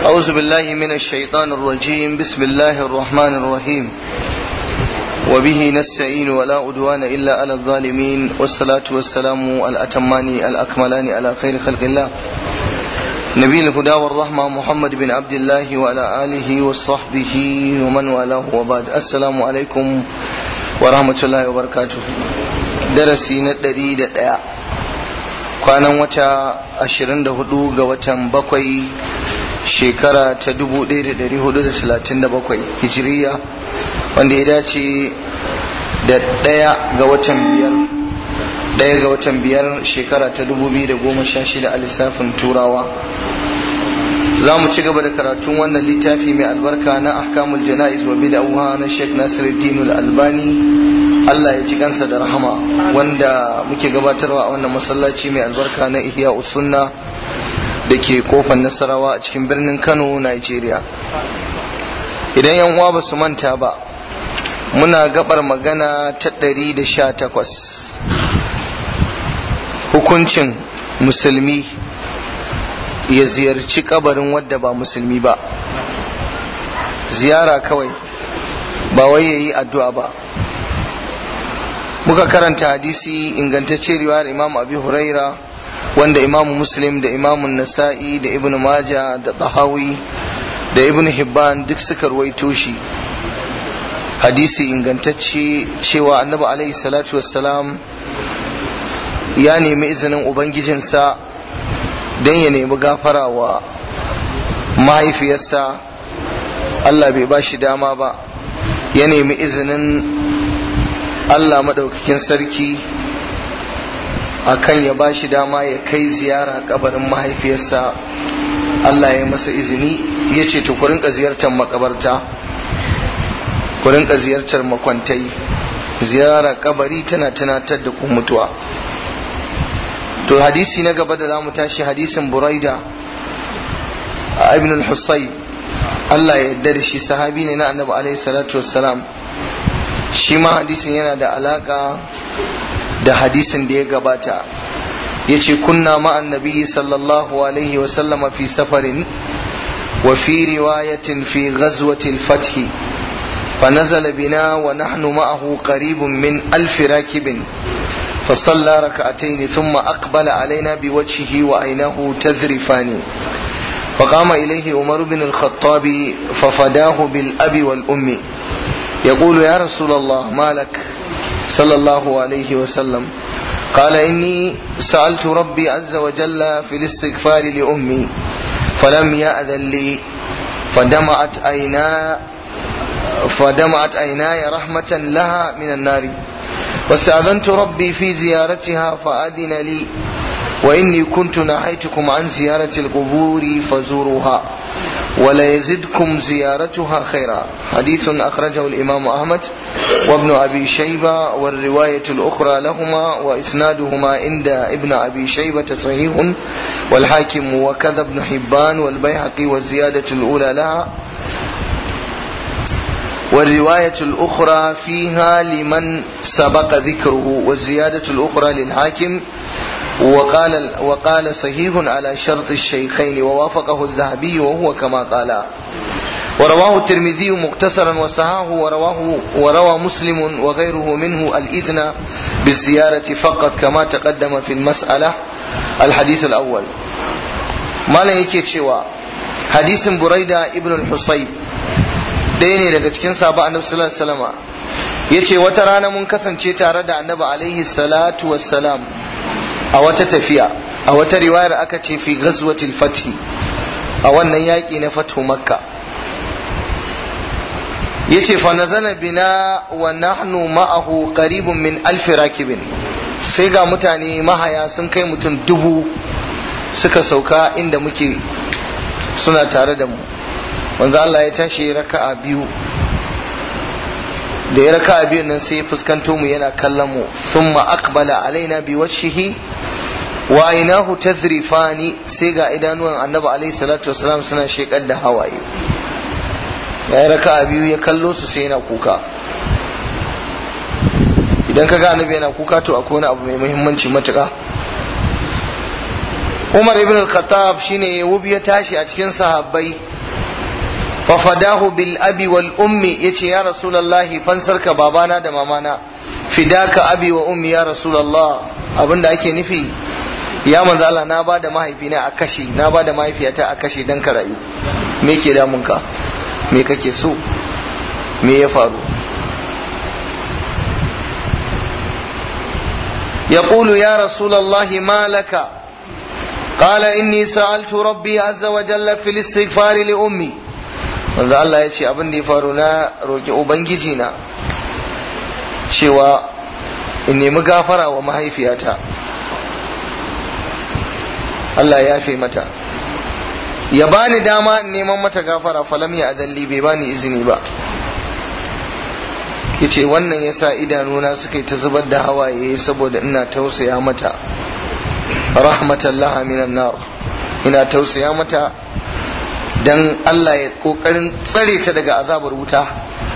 أعوذ بالله من الشيطان الرجيم بسم الله الرحمن الرحيم وبه نستعين ولا أدوان إلا على الظالمين والصلاة والسلام الأتمان الأكملان على خير خلق الله نبي الهدى والرحمة محمد بن عبد الله وعلى آله وصحبه ومن والاه وبعد السلام عليكم ورحمة الله وبركاته درسي ندري دقيقة kwanan wata 24 ga watan bakwai shekara ta 1437 hijiriya wanda ya dace da ɗaya ga watan biyar ɗaya ga watan biyar shekara ta 2016 a lissafin turawa za mu ci gaba da karatun wannan littafi mai albarka na ahkamul jana'iz wa bid'ah na Sheikh Nasiruddin Al-Albani Allah ya ji kansa da rahama wanda muke gabatarwa a wannan masallaci mai albarka na Ihya Sunna da ke kofar Nasarawa a cikin birnin Kano, Nigeria. Idan yan uwa ba su manta ba, muna gabar magana ta ɗari da sha takwas. Hukuncin musulmi ya ziyarci kabarin wadda ba musulmi ba. Ziyara kawai, ba wai ya yi addu'a ba. muka karanta hadisi ingantacce riwayar imam abi huraira wanda imamu muslim da imamun nasa'i da ibn maja da tahawi da ibn hibban duk suka ruwaito shi hadisi ingantacce cewa annabi alaihi salatu wassalam ya nemi izinin ubangijinsa don ya nemi gafara wa mahaifiyarsa allah bai ba shi dama ba ya nemi izinin Allah maɗaukakin sarki akan ya ba shi dama ya kai ziyara kabarin mahaifiyarsa Allah ya masa izini ya ce to ku rinka ziyartar makabarta ku rinka ziyartar makwantai ziyara kabari tana tunatar da ku mutuwa to hadisi na gaba da za mu tashi hadisin buraida a ibn al-husayb Allah ya yarda da shi sahabi ne na annabi alaihi salatu wassalam shi ma hadisin yana da alaka da hadisin da ya gabata ya ce kunna ma'an nabi sallallahu alaihi wasallama fi safarin wa fi riwayatin fi ghazwatil fathi فنزل بنا ونحن معه قريب من ألف راكب فصلى ركعتين ثم أقبل علينا بوجهه وعينه تذرفان فقام إليه عمر بن الخطاب ففداه بالأب والأم يقول يا رسول الله ما لك صلى الله عليه وسلم قال إني سألت ربي عز وجل في الاستغفار لأمي فلم يأذن لي فدمعت عينا فدمعت عيناي رحمة لها من النار واستأذنت ربي في زيارتها فأذن لي وإني كنت نهيتكم عن زيارة القبور فزوروها ولا يزدكم زيارتها خيرا حديث أخرجه الإمام أحمد وابن أبي شيبة والرواية الأخرى لهما وإسنادهما عند ابن أبي شيبة صحيح والحاكم وكذا ابن حبان والبيهقي والزيادة الأولى لها والرواية الأخرى فيها لمن سبق ذكره والزيادة الأخرى للحاكم وقال وقال صحيح على شرط الشيخين ووافقه الذهبي وهو كما قال ورواه الترمذي مختصرا وصحاه ورواه وروى مسلم وغيره منه الإذن بالزيارة فقط كما تقدم في المسألة الحديث الأول ما لا يكي حديث بريدة ابن الحصيب ɗaya ne daga cikin sahaba annabi sallallahu alaihi wasallama yace wata rana mun kasance tare da annabi alaihi salatu wassalam a wata tafiya a wata riwayar aka ce fi ghazwatil fathi a wannan yaƙi na fathu makka yace fa nazala bina wa nahnu ma'ahu qaribun min alf rakibin sai ga mutane mahaya sun kai mutum dubu suka sauka inda muke suna tare da mu wanzu Allah ya tashi raka'a biyu da ya raka'a biyu nan sai fuskanto mu yana kallon mu thumma aqbala alaina bi wajhihi wa ainahu tazrifani sai ga idanuwan annabi alaihi salatu wasalam suna shekar da hawaye ya yi raka'a biyu ya kallo su sai yana kuka idan ka ga annabi yana kuka to akwai wani abu mai muhimmanci matuƙa umar ibn al-khattab shine wubi ya tashi a cikin sahabbai fafadahu bil abi wal ummi yace ya rasulullahi fansarka babana da mamana fidaka abi wa ummi ya rasulullah abinda ake nufi ya manzo Allah na bada mahaifina a kashe na bada mahaifiyata a kashe dan ka rayu me ke damun ka me kake so me ya faru يقول يا رسول الله ما لك قال إني سألت ربي عز وجل في الاستغفار لأمي manzo Allah ya ce abin da ya faru na roƙi ubangiji na cewa in nemi gafara wa mahaifiyata Allah ya yafe mata ya bani dama in neman mata gafara falam ya adalli bai bani izini ba yace wannan yasa idanuna suka yi ta zubar da hawaye saboda ina tausaya mata rahmatallaha minan nar ina tausaya mata dan Allah ya kokarin tsare ta daga azabar wuta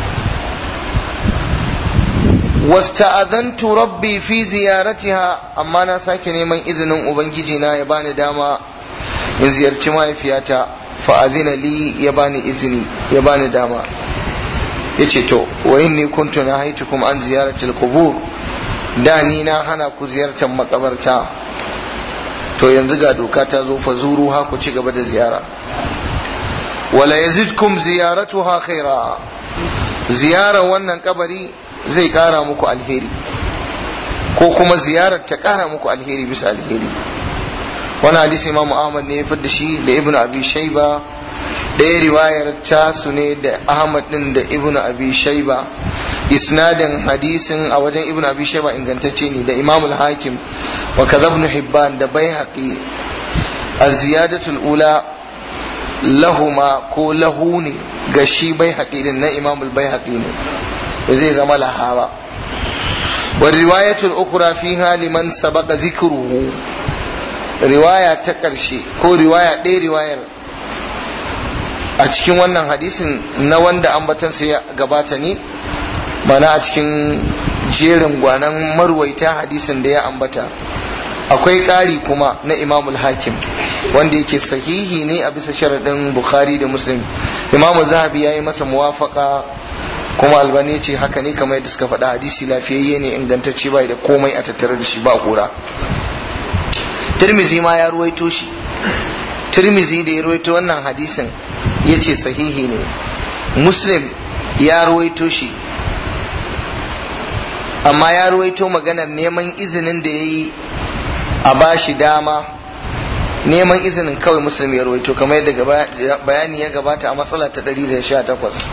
wasta'adantu rabbi fi ziyaratiha amma na sake neman izinin ubangiji na ya bani dama in ziyarci mahaifiyata fa azina li ya bani izini ya bani dama yace to wa inni kuntu nahaitukum an ziyarati al-qubur da ni na hana ku ziyartar makabarta to yanzu ga doka ta zo fa zuru ha ku ci gaba da ziyara wala yazidkum ziyaratuha khaira ziyarar wannan kabari zai kara muku alheri ko kuma ziyarar ta kara muku alheri bisa alheri wani hadisi imamu ahmad ne ya da shi da ibnu abi shaiba ɗaya riwayar tasu ne da ahmad din da ibnu abi shaiba isnadin hadisin a wajen ibnu abi shaiba ingantacce ne da imamul hakim wa kadhabnu hibban da baihaqi az-ziyadatul ula lahuma ko lahu ne ga shi baihaqi din na imamul baihaqi ne zai zama lahawa wa riwayatul ukhra fiha liman sabaqa zikruhu riwaya ta ƙarshe ko riwaya ɗaya riwayar a cikin wannan hadisin na wanda ambatansa ya gabata ne mana a cikin jerin gwanan marwaita hadisin da ya ambata akwai ƙari kuma na imamul hakim wanda yake sahihi ne a bisa sharaɗin bukhari da muslim imamu zahabi ya yi masa muwafaka kuma albani ce haka ne kamar yadda suka faɗa hadisi lafiyayye ne ingantacce bai da komai a tattare da shi ba kura tirmizi ma ya ruwaito shi tirmizi da ya ruwaito wannan hadisin ya ce sahihi ne muslim ya ruwaito shi amma ya ruwaito maganar neman izinin da ya yi a ba shi dama neman izinin kawai muslim ya ruwaito kamar yadda bayani ya gabata a matsala ta 118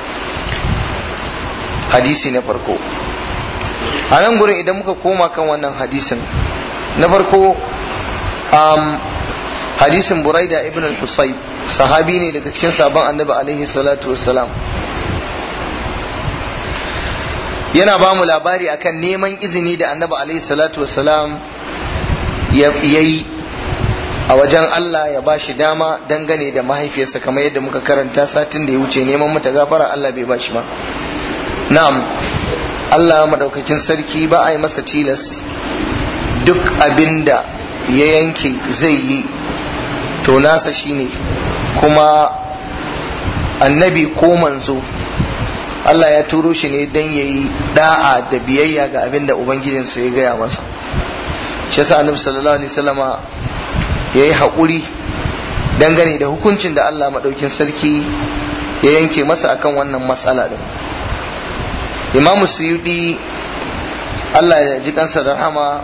hadisi na farko a nan gurin idan muka koma kan wannan hadisin na farko um, hadisin buraida ibn al-husayb sahabi ne daga cikin sabon annabi alaihi salatu wassalam yana ba mu labari akan neman izini da annabi alaihi salatu wassalam ya yi a wajen Allah ya ba shi dama dangane da mahaifiyarsa kamar yadda muka karanta satin da ya wuce neman mata gafara Allah bai ba shi ba na'am Allah madaukakin sarki ba a yi masa tilas duk abinda ya yanke zai yi to nasa shine kuma annabi ko manzo Allah ya turo shi ne don ya yi da'a da biyayya ga abin da Ubangijinsa ya gaya masa shi yasa annabi sallallahu alaihi wasallama ya yi haƙuri dangane da hukuncin da Allah maɗaukin sarki ya yanke masa akan wannan matsala din imamu suyudi Allah ya ji kansa da rahama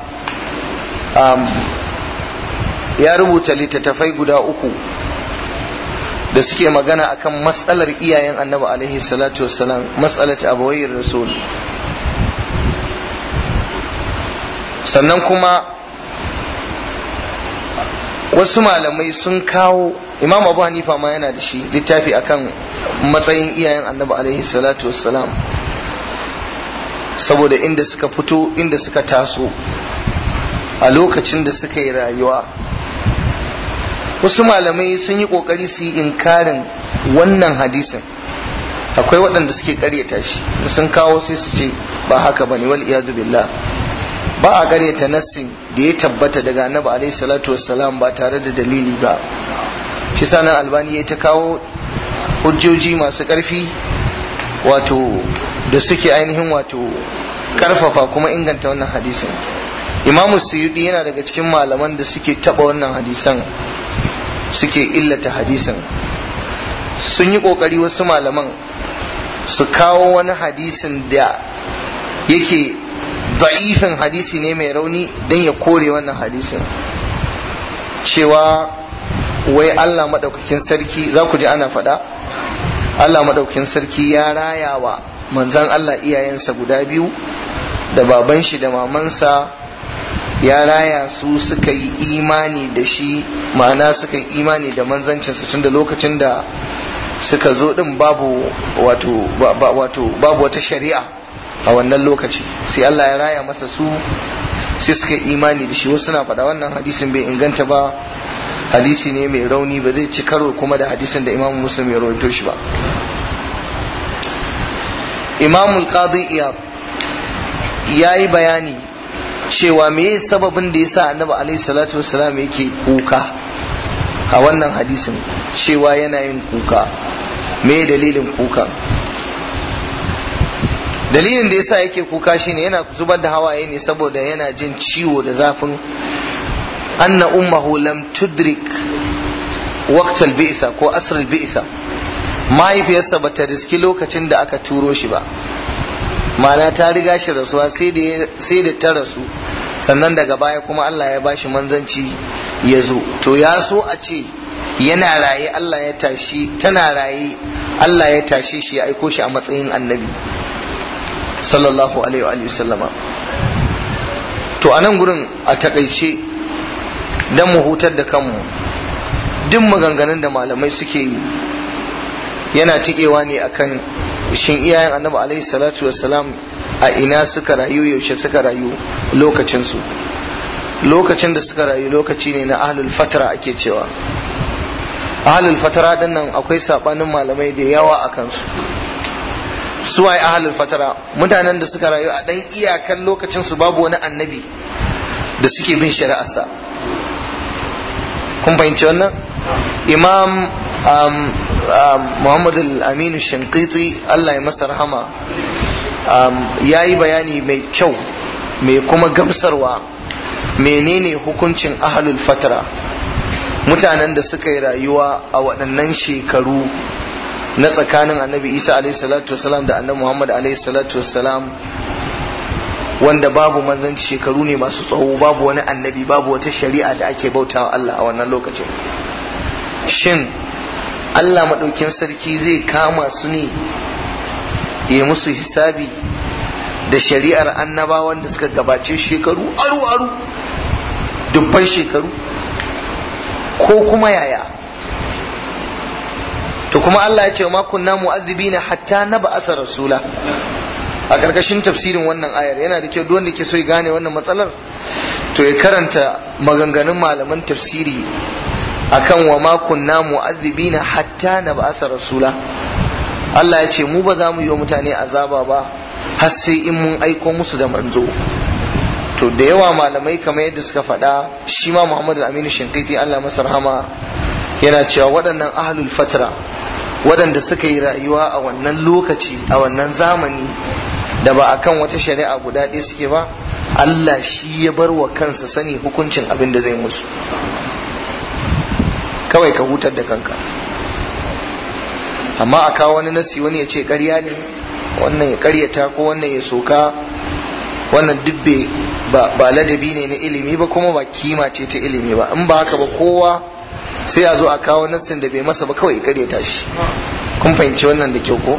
ya rubuta littattafai guda uku da suke magana akan matsalar iyayen annabi alaihi salatu wassalam matsalar abawai rasul sannan kuma wasu malamai sun kawo imam abu hanifa ma yana da shi littafi akan matsayin iyayen annabi alaihi salatu wassalam saboda inda suka fito inda suka taso a lokacin da suka yi rayuwa wasu malamai sun yi kokari su yi inkarin wannan hadisin akwai waɗanda suke karyata shi sun kawo sai su ce ba haka bane wal iyadu billah ba a karyata nassin da ya tabbata daga annabi alaihi salatu wassalam ba tare da dalili ba shi sanan albani ya ta kawo hujjoji masu ƙarfi wato da suke ainihin wato ƙarfafa kuma inganta wannan hadisin imamu suyudi yana daga cikin malaman da suke taba wannan hadisan suke illata hadisan sun yi ƙoƙari wasu malaman su kawo wani hadisin da yake da'ifin hadisi ne mai rauni don ya kore wannan hadisin cewa wai Allah maɗaukakin sarki za ku ji ana faɗa Allah maɗaukakin sarki ya raya wa manzan Allah iyayensa guda biyu da baban shi da mamansa ya raya su suka yi imani da shi ma'ana suka yi imani da manzancinsa tun da lokacin da suka zo din babu wato wato babu wata shari'a a wannan lokaci sai Allah ya raya masa su sai suka yi imani da shi wasu na faɗa wannan hadisin bai inganta ba hadisi ne mai rauni ba zai ci karo kuma da hadisin da imamu muslim ya rawaito shi ba imamul qadi iyab ya yi bayani cewa me sababin da yasa annabi alaihi salatu wassalam yake kuka a wannan hadisin cewa yana yin kuka me dalilin kuka dalilin da yasa yake kuka shine yana zubar da hawaye ne saboda yana jin ciwo da zafin anna ummahu lam tudrik waqtal bi'sa ko asr bi'sa mahaifiyarsa bata riski lokacin da aka turo shi ba ma'ana ta riga shi rasuwa sai da ta rasu sannan daga baya kuma Allah ya bashi manzanci ya zo to ya so a ce yana raye Allah ya tashi tana raye Allah ya tashe shi ya aiko shi a matsayin annabi sallallahu alaihi wa sallama to a nan gurin a takaice don mu hutar da kanmu duk maganganun da malamai suke yi yana tikewa ne akan shin iyayen annabi alaihi salatu wassalam a ina suka rayu yaushe suka rayu lokacinsu lokacin da suka rayu lokaci ne na ahlul fatara ake cewa ahlul fatara din nan akwai sabanin malamai da yawa a kansu su waye ahlul fatara mutanen da suka rayu a dan iyakan lokacin su babu wani annabi da suke bin shari'arsa kun fahimci wannan imam um, um, muhammad al-aminu shankiti allah ya masa rahama um, ya yi bayani mai kyau mai kuma gamsarwa menene hukuncin ahlul fatara mutanen da suka yi rayuwa a waɗannan shekaru na tsakanin annabi isa alaihi salatu wasalam da annabi muhammad alaihi salatu wasalam wanda babu manzanci shekaru ne masu tsawo babu wani annabi babu wata shari'a da ake bautawa Allah a wannan lokacin shin Allah maɗaukin sarki zai kama su ne ya musu hisabi da shari'ar annabawan da suka gabace shekaru aru-aru dubban shekaru ko kuma yaya to kuma Allah ya ce ma kunna mu'azzibina hatta na ba'asa rasula a ƙarƙashin tafsirin wannan ayar yana da kyau wanda ke so ya gane wannan matsalar to ya karanta maganganun malaman tafsiri akan wa ma kunna mu'azzibina hatta na ba'asa rasula Allah ya ce mu ba za mu yi wa mutane azaba ba har sai in mun aiko musu da manzo to da yawa malamai kamar yadda suka faɗa shi ma Muhammad Aminu Shinkaiti Allah masa rahama yana cewa waɗannan ahlul fatra waɗanda suka yi rayuwa a wannan lokaci a wannan zamani da ba akan wata shari'a guda ɗaya suke ba Allah shi ya bar wa kansa sani hukuncin abin da zai musu kawai ka hutar da kanka amma a kawo wani nasi wani ya ce ƙarya ne wannan ya ƙaryata ko wannan ya soka wannan dubbe ba ladabi ne na ilimi ba kuma ba kima ce ta ilimi ba in ba haka ba kowa sai a zo a kawo nassin da bai masa ba kawai ya ƙaryata shi kun fahimci wannan da kyau ko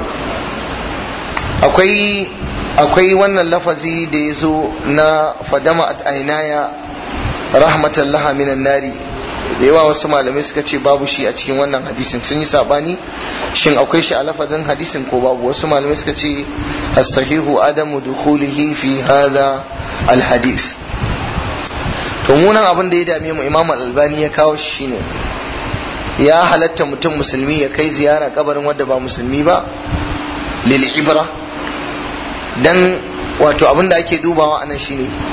akwai akwai wannan lafazi da ya zo na fadama at ainaya rahmatan laha minan nari da yawa wasu malamai suka ce babu shi a cikin wannan hadisin sun yi sabani shin akwai shi a lafazin hadisin ko babu wasu malamai suka ce as-sahihu adamu dukhulihi fi hadha al-hadis to munan abin da ya dame mu imam al-albani ya kawo shi shine ya halatta mutum musulmi ya kai ziyara kabarin wanda ba musulmi ba lil ibra dan wato abin da ake dubawa anan shine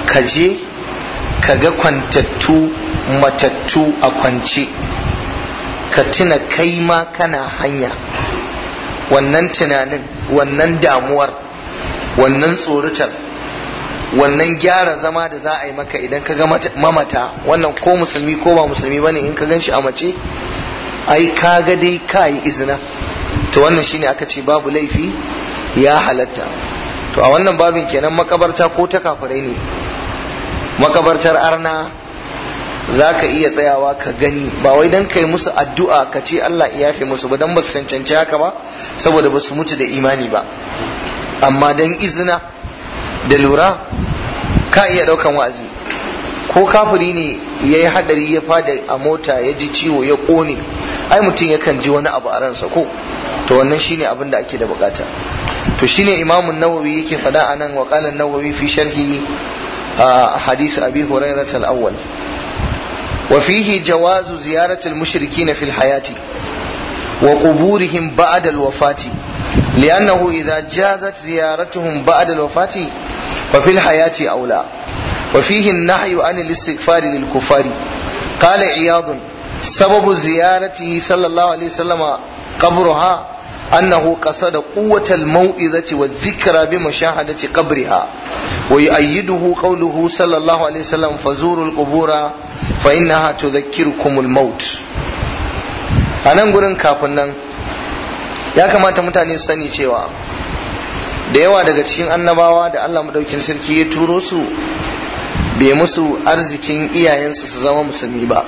ka je ka ga kwantattu matattu a kwance ka tuna kai ma kana hanya wannan tunanin wannan damuwar wannan tsorutar wannan gyara zama da za a yi maka idan ka ga mamata wannan ko musulmi ko ba musulmi bane in ka gan shi a mace ai ka ga dai ka yi izina to wannan shine aka ce babu laifi ya halatta to a wannan babin kenan makabarta ko ta kafirai ne makabartar arna za ka iya tsayawa ka gani ba wai don kai musu addu'a ka ce Allah ya yafe musu ba don ba su cancanci haka ba saboda ba su mutu da imani ba amma don izina da lura ka iya ɗaukan wa'azi ko kafiri ne ya yi hadari ya fada a mota ya ji ciwo ya ƙone ai mutum yakan ji wani abu a ransa ko to wannan shine abin da ake da bukata to shine imamun nawawi yake faɗa a nan wa nawawi fi sharhi hadith abi hurairah al-awwal وفيه جواز زيارة المشركين في الحياة وقبورهم بعد الوفاة لأنه إذا جازت زيارتهم بعد الوفاة ففي الحياة أولى وفيه النهي عن الاستغفار للكفار قال عياض سبب زيارته صلى الله عليه وسلم قبرها أنه قصد قوة الموئذة والذكرى بمشاهدة قبرها ويؤيده قوله صلى الله عليه وسلم فزوروا القبور فإنها تذكركم الموت a nan gurin kafin nan ya kamata mutane su sani cewa da yawa daga cikin annabawa da Allah madaukin sarki ya turo su bai musu arzikin iyayensu su zama musulmi ba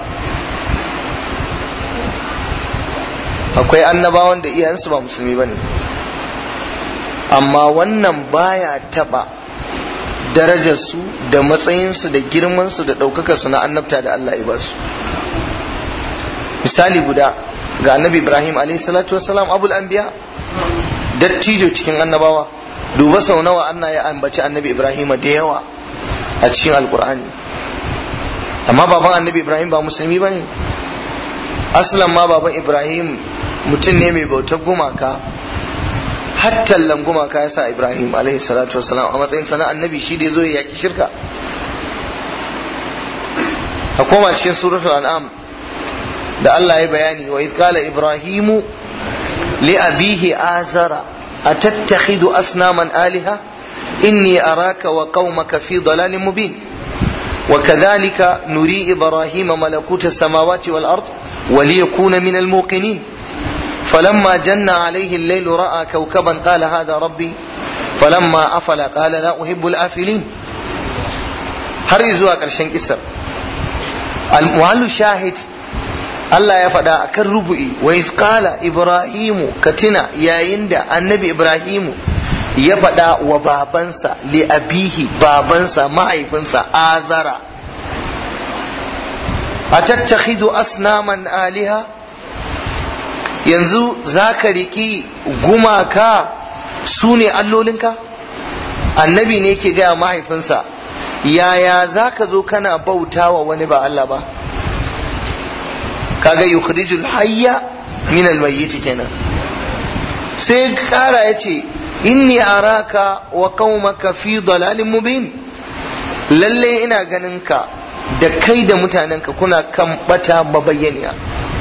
akwai annabawan da iyayensu ba musulmi ba ne amma wannan baya taba darajarsu da matsayinsu da girmansu da ɗaukakarsu na annabta da Allah ya basu misali guda ga annabi ibrahim salatu wassalam abul anbiya dattijo cikin annabawa duba sau nawa Allah ya ambaci annabi ibrahim da yawa a cikin alkur'ani amma baban annabi ibrahim ba musulmi ba ne aslan ma baban ibrahim mutum ne mai bautar gumaka hattallan gumaka ya sa ibrahim alaihi salatu wasalam a matsayin sana annabi shi da ya zo ya yaki shirka a koma cikin suratul an'am da Allah ya bayani wa idh qala ibrahimu li abihi azara atattakhidhu asnaman aliha inni araka wa qaumaka fi dalalin mubin وكذلك نري إبراهيم ملكوت السماوات والأرض وليكون من الموقنين فلما جن عليه الليل رأى كوكبا قال هذا ربي فلما أفل قال لا أحب الآفلين har zuwa ƙarshen kisar almuhallu shahid Allah ya faɗa a kan rubu'i wa isqala ibrahimu katina yayin da annabi ibrahimu ya faɗa wa babansa li abihi babansa mahaifinsa azara a tattakhidhu asnaman aliha yanzu za ka riƙi gumaka su ne allolinka annabi ne ke gaya mahaifinsa yaya za ka zo kana bauta wa wani ba Allah ba kaga yukhrijul hayya min almayyit kenan sai kara yace inni araka wa qaumaka fi dalalin mubin lalle ina ganin ka da kai da mutanenka kuna kan bata mabayyaniya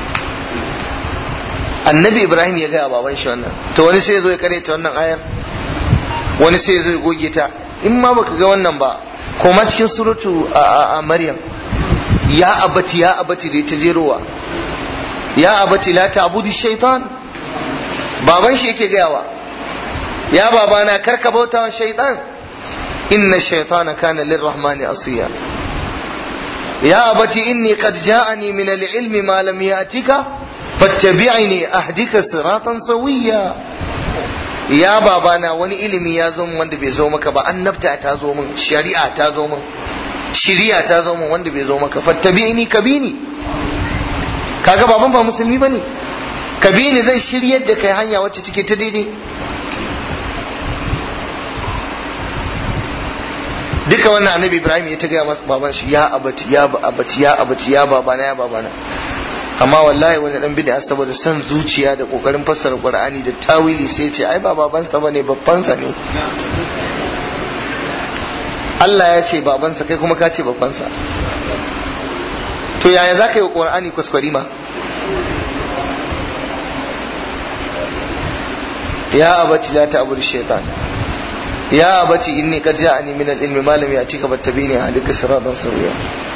annabi ibrahim ya gaya baban shi wannan to wani sai ya zo ya ta wannan ayar wani sai ya zo ya goge ta in ma baka ga wannan ba ko ma cikin suratu a maryam ya abati ya abati da ta jerowa ya abati la ta'budu shaitan baban shi yake gayawa ya babana karka bauta wa shaitan inna shaitana kana lirrahmani asiya ya abati inni qad ja'ani min al-ilmi ma lam ya'tika fattabi'ni ahdika siratan sawiya ya babana wani ilimi ya zo min wanda bai zo maka ba annabta ta zo min shari'a ta zo min shari'a ta zo min wanda bai zo maka fattabi'ni kabini kaga baban ba musulmi bane kabini zai shiryar da kai hanya wacce take ta daidai duka wannan annabi ibrahim ya ta gaya masa baban shi ya abati ya abati ya abati ya babana ya babana amma wallahi wani dan bid'a saboda son zuciya da kokarin fassara qur'ani da tawili sai ce ai ba babansa bane babbansa ne Allah ya ce babansa kai kuma ka ce babbansa to yaya za ka yi wa ƙur'ani kwaskwari ma ya abaci la ta abudu shaitan ya abaci inni qad ja'ani min al-ilmi ma lam ya'tika fattabini hadika siratan sawiya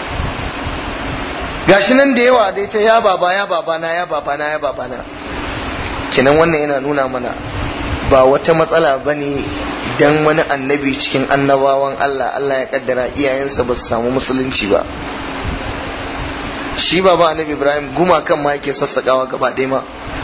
gashi nan da yawa dai ta ya baba ya baba na ya baba na ya baba na kenan wannan yana nuna mana ba wata matsala bane dan wani annabi cikin annabawan Allah Allah ya kaddara iyayensa ba su samu musulunci ba shi baba annabi Ibrahim gumakan ma yake sassakawa gaba ɗaya ma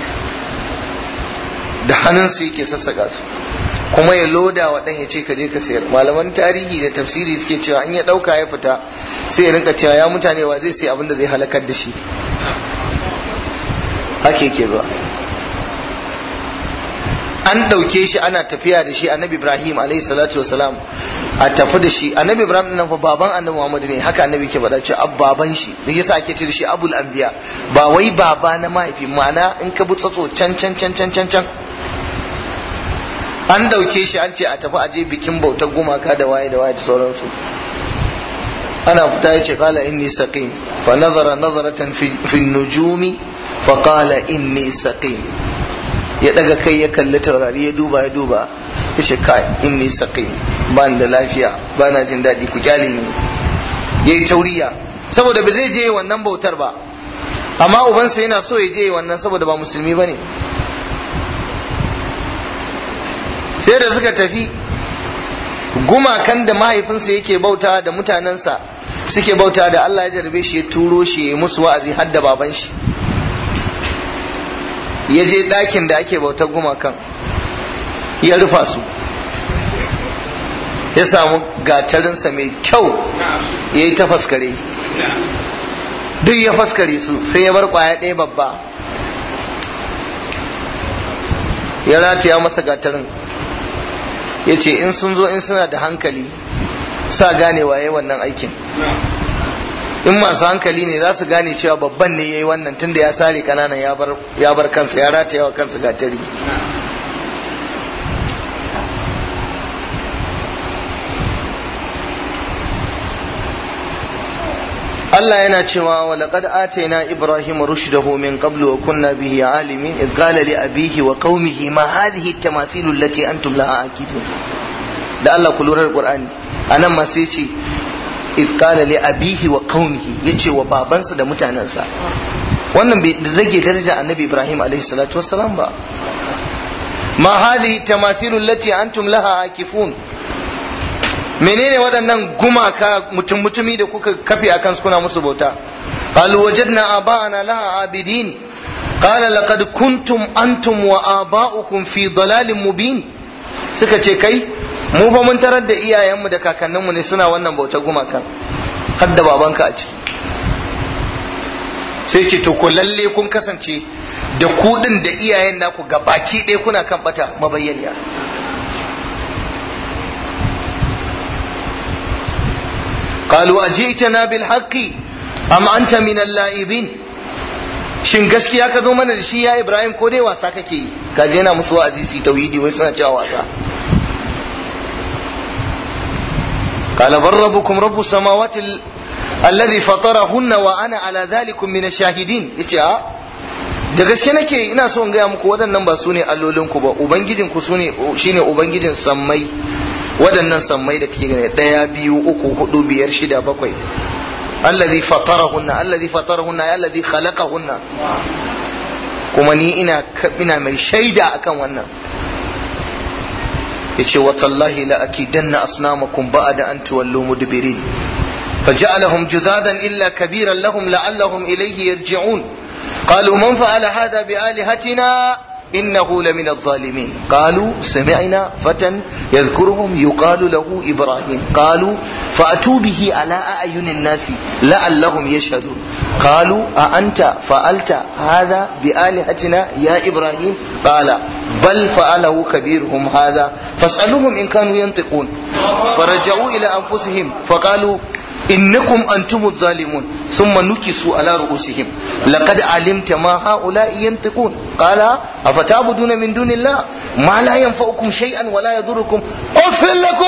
da hannunsa yake sassaka su kuma ya loda wa ɗan ya ce ka je ka sayar malaman tarihi da tafsiri suke cewa in ya ɗauka ya fita sai ya rinka cewa ya mutane wa zai sai abin da zai halakar da shi hake ke ba an ɗauke shi ana tafiya da shi annabi ibrahim alayhi salatu wasalam a tafi da shi annabi ibrahim nan fa baban annabi muhammad ne haka annabi ke faɗa cewa baban shi da yasa ake ce da shi abul anbiya ba wai baba na mahaifi ma'ana in ka bi tsatso can can can can can can an ɗauke shi an ce a tafi aje bikin bautar gumaka da waye da waye da sauransu ana fita ya ce kala inni saqim fa nazara nazaratan fi nujumi fa qala inni saqim ya daga kai ya kalli taurari ya duba ya duba ya ce kai inni saqim ba da lafiya ba na jin daɗi ku kyale ni yayi tauriya saboda ba zai je wannan bautar ba amma ubansa yana so ya je wannan saboda ba musulmi bane sai da suka tafi gumakan da mahaifinsa yake bauta da mutanensa suke bauta da Allah ya jarbe shi ya turo shi ya musu wa'azi har da baban shi ya je ɗakin da ake bautar gumakan ya rufa su ya samu gatarinsa mai kyau ya yi ta faskare duk ya faskare su sai ya bar kwaya ɗaya babba ya rataya masa gatarin ya ce in sun zo in suna da hankali sa gane waye wannan aikin in masu hankali ne za su gane cewa babban ne ya yi wannan tunda ya sare kananan ya bar kansa ya rataya wa kansa gatari Allah yana cewa wa laqad atayna ibrahima rushdahu min qablu wa kunna bihi alimin iz qala li abihi wa qaumihi ma hadhihi at-tamasilu allati antum laha akifun da Allah ku lura da Qur'ani anan ma sai ce iz qala li abihi wa qaumihi yace wa babansa da mutanansa wannan bai rage daraja annabi Ibrahim alaihi salatu wassalam ba ma hadhihi at-tamasilu allati antum laha akifun menene waɗannan gumaka mutum mutumi da kuka kafe akan su kuna musu bauta qalu wajadna aba'ana laha abidin qala laqad kuntum antum wa aba'ukum fi dalalin mubin suka ce kai mu fa mun tarar da iyayenmu da kakanninmu ne suna wannan bautar gumakan har da babanka a ciki sai ce to ko lalle kun kasance da kudin da iyayen naku ga baki ɗaya kuna kan bata mabayyaniya قالوا أجئتنا بالحق أم أنت من اللائبين shin gaskiya ka zo mana da shi ya Ibrahim ko dai wasa kake yi ka je na musu wa'azi su tauhidi wai suna cewa wasa قال بل ربكم رب السماوات الذي فطرهن وانا على ذلك من الشاهدين yace a da gaske nake ina so in gaya muku waɗannan ba su ne allolinku ba ubangijinku su ne shine ubangijin sammai waɗannan sammai da kake gani ɗaya biyu uku hudu biyar shida bakwai allazi fatarahunna allazi fatarahunna ya allazi khalaqahunna kuma ni ina ina mai shaida akan wannan yace wa tallahi la akidanna asnamakum ba'da an tuwallu mudbirin فجعلهم جذاذا إلا كبيرا لهم لعلهم إليه يرجعون قالوا من فعل هذا بآلهتنا إنه لمن الظالمين قالوا سمعنا فتى يذكرهم يقال له إبراهيم قالوا فأتوا به على أعين الناس لعلهم يشهدون قالوا أأنت فعلت هذا بآلهتنا يا إبراهيم قال بل فعله كبيرهم هذا فاسألوهم إن كانوا ينطقون فرجعوا إلى أنفسهم فقالوا إنكم أنتم الظالمون ثم نكسوا على رؤوسهم لقد علمت ما هؤلاء ينطقون قال أفتعبدون من دون الله ما لا ينفعكم شيئا ولا يضركم أفل لكم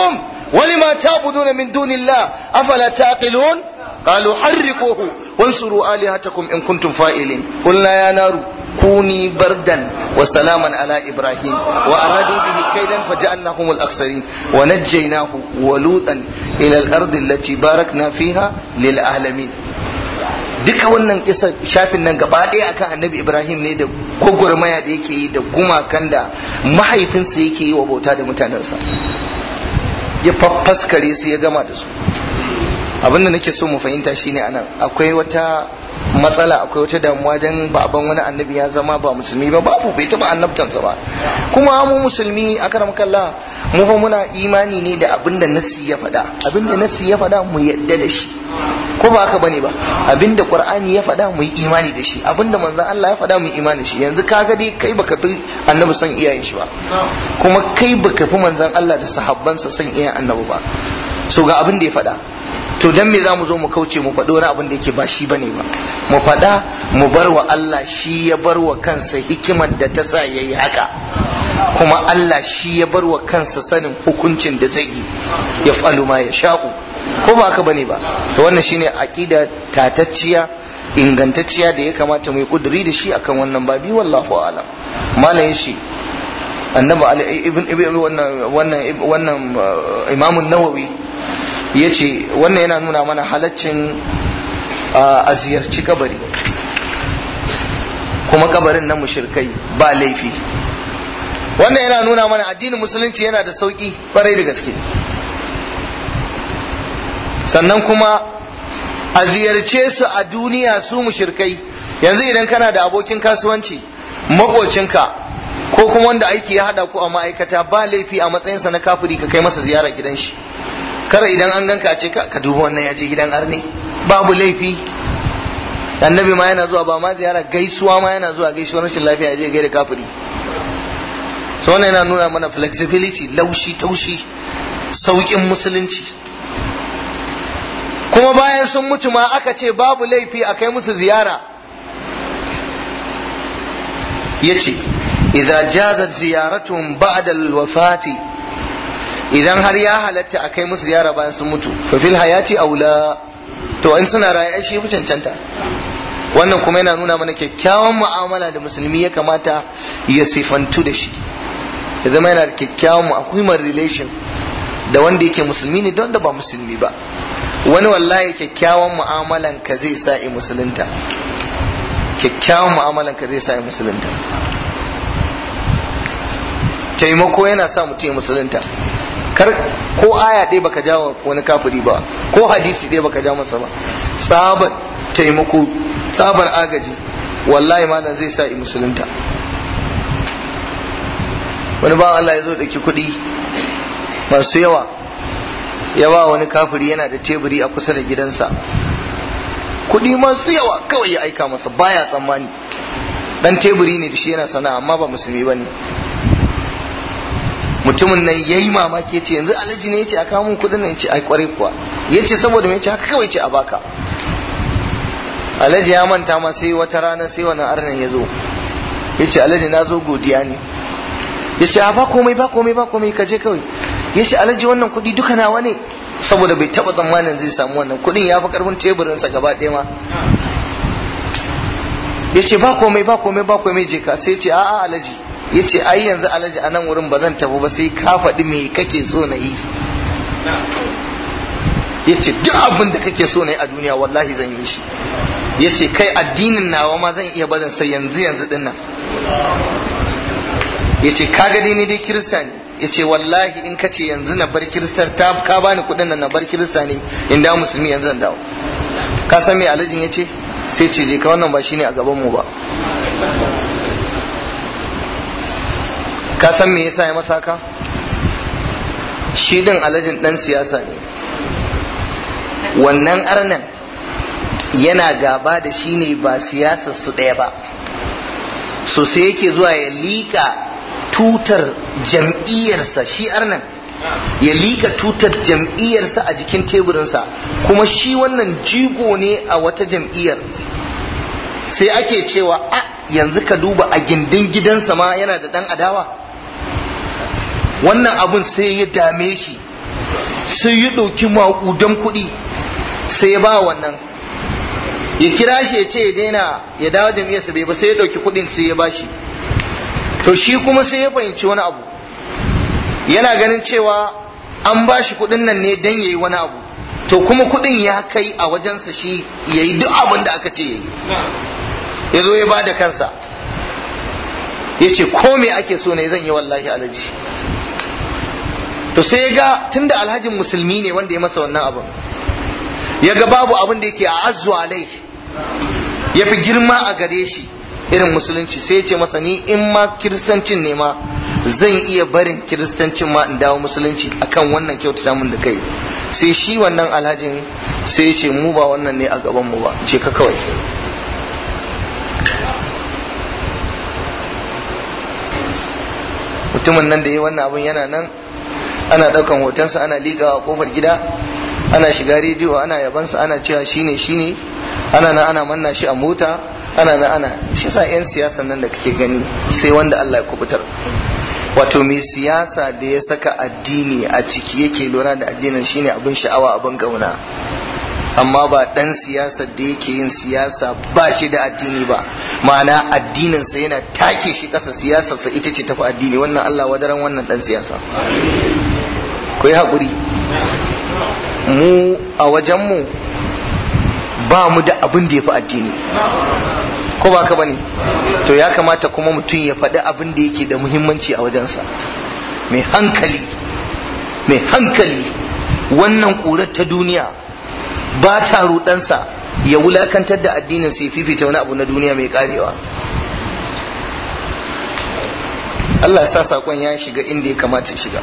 ولما تعبدون من دون الله أفلا تعقلون قالوا حرقوه وانصروا آلهتكم إن كنتم فائلين قلنا يا نار كوني بردا وسلاما على إبراهيم وأرادوا به كيدا فجعلناهم الأخسرين ونجيناه ولوطا إلى الأرض التي باركنا فيها للعالمين duka wannan kisa shafin nan gaba ɗaya akan annabi ibrahim ne da gwagwarmaya da yake yi da gumakan da mahaifinsa yake yi wa bauta da mutanensa ya faffaskare su ya gama da su abinda nake so mu fahimta shine anan akwai wata matsala akwai wata damuwa dan baban wani annabi ya zama ba musulmi ba babu bai taba annabtansa ba kuma mu musulmi akaram kallah mu fa muna imani ne da abinda nasi ya faɗa abinda nasi ya faɗa mu yadda da shi ko ba haka bane ba abinda qur'ani ya faɗa mu yi imani da shi abinda manzon Allah ya faɗa mu yi imani da shi yanzu kaga dai kai baka fi annabi son iyayen shi ba kuma kai baka fi manzon Allah da sahabbansa son iyayen annabi ba so ga abin da ya faɗa to dan me za mu zo mu kauce mu faɗi wani abin da yake ba shi bane ba mu faɗa mu bar wa Allah shi ya bar wa kansa hikimar da ta sa yayi haka kuma Allah shi ya bar wa kansa sanin hukuncin da zai yi ya falu ma ya sha'u ko ba haka bane ba to wannan shine aqida tatacciya ingantacciya da ya kamata mu yi kuduri da shi akan wannan babi wallahu a'lam malam shi annabi ibn ibn wannan wannan wannan imamun nawawi ya ce wannan yana nuna mana halaccin a ziyarci kabari kuma kabarin na mushirkai ba laifi wannan yana nuna mana addinin musulunci yana da sauki kwarai da gaske sannan kuma a ziyarce su a duniya su mushirkai yanzu idan kana da abokin kasuwanci makocinka ko kuma wanda aiki ya hada ku a ma'aikata ba laifi a matsayinsa na kafiri ka kai masa ziyara gidan shi kar idan an ganka ce ka duba wannan ya je gidan arne babu laifi annabi ma yana zuwa ba ma ziyara gaisuwa ma yana zuwa gaisuwar rashin lafiya ya je gaida kafiri so wannan yana nuna mana flexibility laushi taushi saukin musulunci kuma bayan sun mutu ma aka ce babu laifi a kai musu ziyara yace idza jazat ziyaratuhum ba'da al-wafati idan har ya halatta a kai musu ziyara bayan sun mutu fa fil hayati aula to in suna raye ai shi fi cancanta wannan kuma yana nuna mana kyakkyawan mu'amala da musulmi ya kamata ya sifantu da shi ya zama yana da kyakkyawan mu akwai relation da wanda yake musulmi ne don da ba musulmi ba wani wallahi kyakkyawan mu'amalan ka zai sa i musulunta kyakkyawan mu'amalan ka zai sa i musulunta taimako yana sa mutum ya musulunta kar ko aya ɗaya baka jawo wani kafiri ba ko hadisi ɗaya baka ja masa ba tsabar taimako tsabar agaji wallahi malam zai sa i musulunta wani ba Allah ya zo ɗauki kuɗi masu yawa ya ba wani kafiri yana da teburi a kusa da gidansa kuɗi masu yawa kawai ya aika masa baya tsammani dan teburi ne da shi yana sana'a amma ba musulmi ba ne mutumin nan yayi mamaki yace yanzu alhaji ne yace a kawo mun kudin nan yace ai kwarai kuwa yace saboda me yace haka kawai yace a baka alhaji ya manta ma sai wata rana sai wannan arnan ya zo yace alhaji na zo godiya ne yace a ba komai ba komai ba komai ka je kawai yace alhaji wannan kudi duka nawa ne saboda bai taba tsammanin zai samu wannan kudin ya fi karfin teburin sa gaba ɗaya ma yace ba komai ba komai ba komai je ka sai yace a'a alhaji ya ce ai yanzu alhaji a nan wurin ba zan tafi ba sai ka faɗi me kake so na yi ya ce duk abin da kake so na yi a duniya wallahi zan yi shi ya ce kai addinin nawa ma zan iya barin sai yanzu yanzu din nan ya ce ka gani ni dai kirista ne ya ce wallahi in ka ce yanzu na bar kirista ta ka bani kuɗin nan na bar kirista ne in da musulmi yanzu zan dawo ka san me alhajin ya ce sai ce je ka wannan ba shine a gaban mu ba ka san me yasa ya masa haka shi din alajin dan siyasa ne wannan arnan yana gaba da shi ne ba siyasar su ɗaya ba so sai yake zuwa ya liƙa tutar jam'iyyarsa shi arnan ya liƙa tutar jam'iyyarsa a jikin teburinsa kuma shi wannan jigo ne a wata jam'iyyar sai ake cewa a yanzu ka duba a gindin gidansa ma yana da ɗan adawa wannan abun sai ya dame shi sai ya ɗauki maƙudan kuɗi sai ya ba wannan ya kira shi ya ce ya daina ya dawo jam'iyyarsa bai ba sai ya ɗauki kuɗin sai ya bashi to shi kuma sai ya fahimci wani abu yana ganin cewa an ba shi kuɗin nan ne don ya yi wani abu to kuma kuɗin ya kai a wajensa shi ya yi duk abin da aka ce ya yi ya zo ya ba da kansa ya ce ko me ake so ne zan yi wallahi alaji to sai ya ga tunda alhajin musulmi ne wanda ya masa wannan abin ya ga babu abin da yake a azu alai ya fi girma a gare shi irin musulunci sai ya ce masa ni in ma kiristancin ne ma zan iya barin kiristancin ma in dawo musulunci akan wannan kyautata mun da kai sai shi wannan alhajin sai ya ce mu ba wannan ne a gaban mu ba ce ka kawai mutumin nan da ya wannan abin yana nan ana daukan hotonsa ana ligawa kofar gida ana shiga rediyo ana yabansa ana cewa shine shine ana nan ana manna shi a mota ana nan ana shi sa yan siyasa nan da kake gani sai wanda Allah ya kubutar wato mai siyasa da ya saka addini a ciki yake lura da addinin shine abin sha'awa abin gauna amma ba dan siyasa da yake yin siyasa ba shi da addini ba ma'ana addininsa yana take shi kasa siyasarsa ita ce tafi addini wannan Allah wadaran wannan dan siyasa ku yi haƙuri mu a wajenmu ba mu da abin da ya fi addini ko ba ka bane to ya kamata kuma mutum ya faɗi abin da yake da muhimmanci a wajensa mai hankali mai hankali wannan ƙurar ta duniya ba ta rudansa ya wulakantar da addinin sai fifita wani abu na duniya mai karewa Allah sa sakon ya shiga inda ya kamata shiga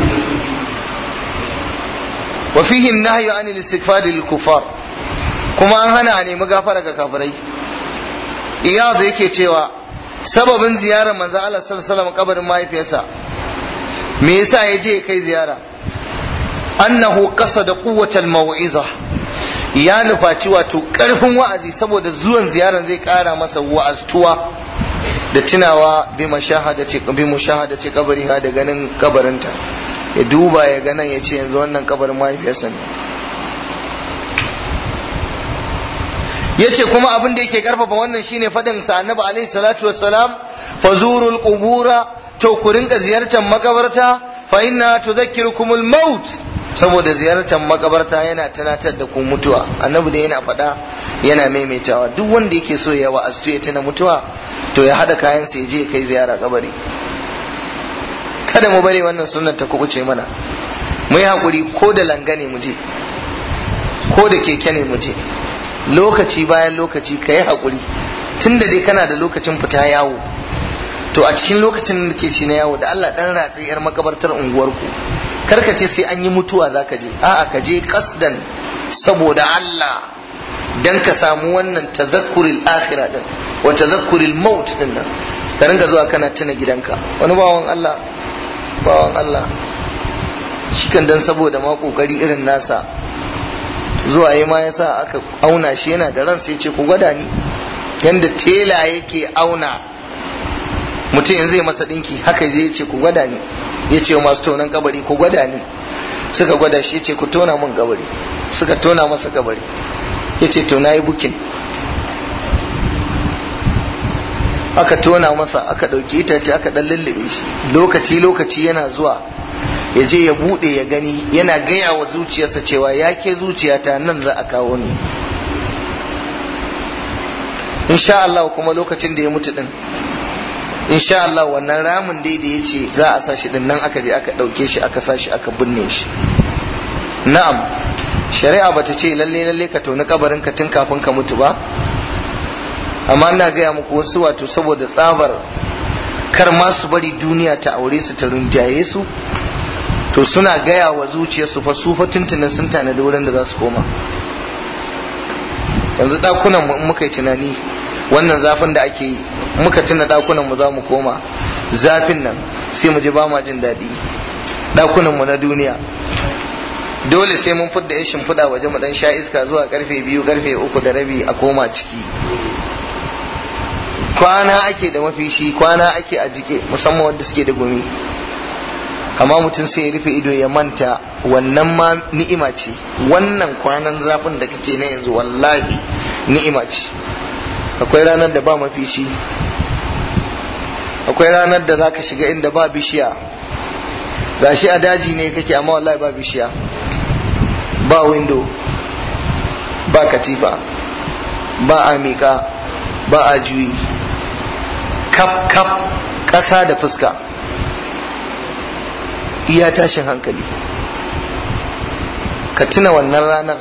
wa fihi nahyu anil istighfar lil kufar kuma an hana a nemi gafara ga kafirai iyadu yake cewa sababin ziyarar manzo Allah sallallahu alaihi wasallam kabarin mahaifiyarsa me yasa ya je kai ziyara annahu qasada quwwatal mau'iza ya nufaci wato karfin wa'azi saboda zuwan ziyarar zai kara masa wa'aztuwa da tunawa bi mashahadace bi mushahadace kabari ha da ganin kabarinta ya duba ya ga nan ya ce yanzu wannan kabarin mahaifiyarsa ne ya ce kuma abin da yake karfafa wannan shine fadin sa annabi alaihi salatu wassalam fazurul qubura to ku rinka ziyartar makabarta fa inna tudhakkirukumul maut saboda ziyartar makabarta yana tunatar da ku mutuwa annabi da yana faɗa yana maimaitawa duk wanda yake so ya wa'azu ya tuna mutuwa to ya hada kayan sa ya je kai ziyara kabari kada mu bari wannan sunnar ta kubuce mana mu yi hakuri ko da langa ne mu je ko da keke ne mu je lokaci bayan lokaci ka yi hakuri tunda dai kana da lokacin fita yawo to a cikin lokacin da ke ci na yawo da Allah dan ratsi yar makabartar unguwarku karka ce sai an yi mutuwa za ka je a'a ka je kasdan saboda Allah dan ka samu wannan tazakkuril akhirah din wa tazakkuril maut din nan ka ringa zuwa kana tuna gidanka wani bawan Allah bawan Allah shi kan dan saboda ma kokari irin nasa zuwa yi ma yasa aka auna shi yana da ran sai ce ku gwada ni yanda tela yake auna mutum yanzu zai masa dinki haka zai ce ku gwada ni ya ce masu tonon kabari ku gwada ni suka gwada shi ya ce ku tona mun kabari suka tona masa kabari ya ce to na yi bukin aka tona masa aka ɗauki itace aka ɗan lullube shi lokaci lokaci yana zuwa ya je ya buɗe ya gani yana gaya wa zuciyarsa cewa ya ke zuciyata nan za a kawo ni insha Allah kuma lokacin da ya mutu din insha Allah wannan ramin dai da ya ce za a sa shi din nan aka je aka ɗauke shi aka sa shi aka binne shi na'am shari'a bata ce lalle lalle ka toni kabarin ka tun kafin ka mutu ba amma ina gaya muku wasu wato saboda tsabar kar ma su bari duniya ta aure su ta rinjaye su to suna gaya wa zuciyarsu fa su fa tuntunin sun tanadi wurin da za su koma yanzu dakunan mu in muka yi tunani wannan zafin da ake yi muka tuna dakunan mu za mu koma zafin nan sai mu ji ba ma jin daɗi dakunan mu na duniya dole sai mun fidda ya shimfiɗa waje mu dan sha iska zuwa karfe biyu karfe uku da rabi a koma ciki kwana ake da mafishi kwana ake a jike musamman wanda suke da gumi amma mutum sai ya rufe ido ya manta wannan ma ni'ima ce wannan kwanan zafin da kake na yanzu wallahi ni'ima ce akwai ranar da ba mafici akwai ranar da zaka shiga inda ba bishiya gashi a daji ne kake amma wallahi ba bishiya ba window ba katifa ba a miƙa ba a juyi kap kap ƙasa da fuska iya tashin hankali ka tuna wannan ranar